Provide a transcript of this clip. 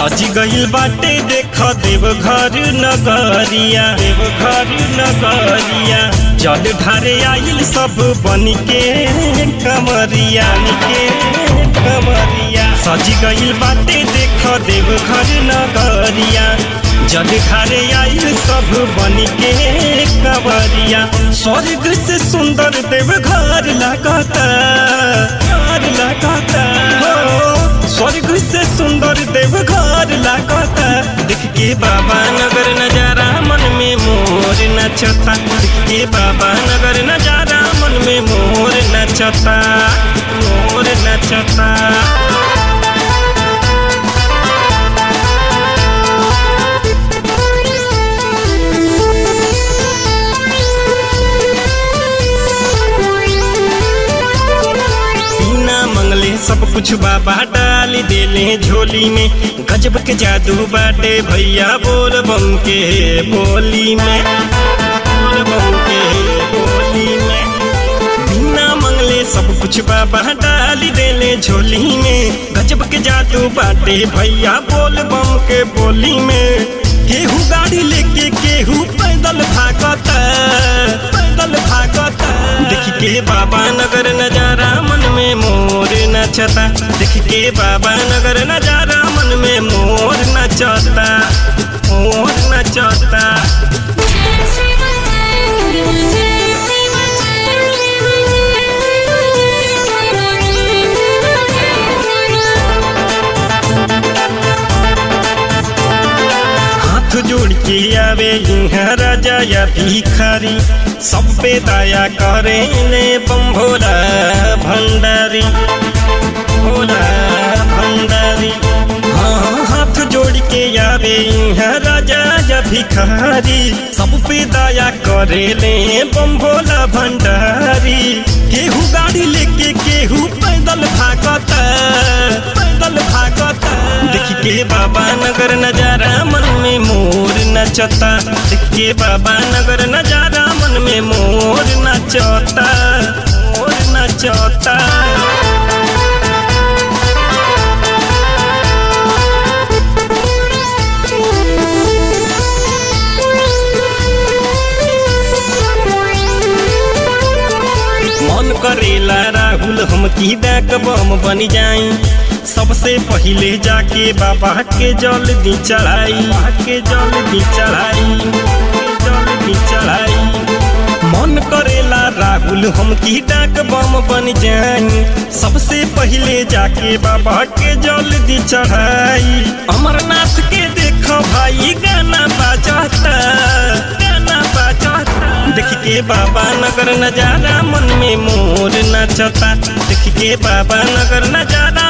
सजी गइल बाटे देख देव घर नगरिया देव घर नगरिया जल ढारे आइल सब बन के कमरिया के कमरिया सजी गइल बाटे देख देव घर नगरिया जल ढारे आइल सब बन के कमरिया स्वर्ग से सुंदर देव घर लगता घर लगता हो स्वर्ग से सुंदर देव घर लागता देख के बाबा नगर नजारा मन में मोर नचता देख के बाबा नगर नजारा मन में मोर नचता मोर नचता बिना मंगले सब कुछ बाबा डाल देले झोली में गजब के जादू बाटे भैया बोल बम के बोली में बोल बम के बोली में बिना मंगले सब कुछ बाबा डाल देले झोली में गजब के जादू बाटे भैया बोल बम के बोली में केहू गाड़ी लेके केहू पैदल भागता पैदल भागता देख के बाबा नगर नजारा मन में मोर नचता देख के बाबा नगर नजारा मन में मोर नचता मोर नचता हाथ जोड़ के आवे यहाँ राजा या भिखारी सब पे दया करे ले बम भोला भंडारी भोला भंडारी हाँ हाथ जोड़ के आवे यहाँ राजा या भिखारी सब पे दया करे ले बम भोला भंडारी केहू गाड़ी लेके केहू पैदल भागता पैदल भागता देख के बाबा नगर नजारा मन में मोर नचता देख के बाबा नगर नजारा मन में मोर नचता मोर नचता मन करेला राहुल हम की बैक बम बन जाई सबसे पहिले जाके बाबा के जल दी चढ़ाई के जल दी चढ़ाई जल दी चढ़ाई मन करेला राहुल हम की डाक बम बन जाई सबसे पहिले जाके बाबा के जल दी चढ़ाई अमरनाथ के देखो भाई गाना बाजाता गाना बाजाता देख के बाबा नगर नजारा मन में मोर नचता देख के बाबा नगर नजारा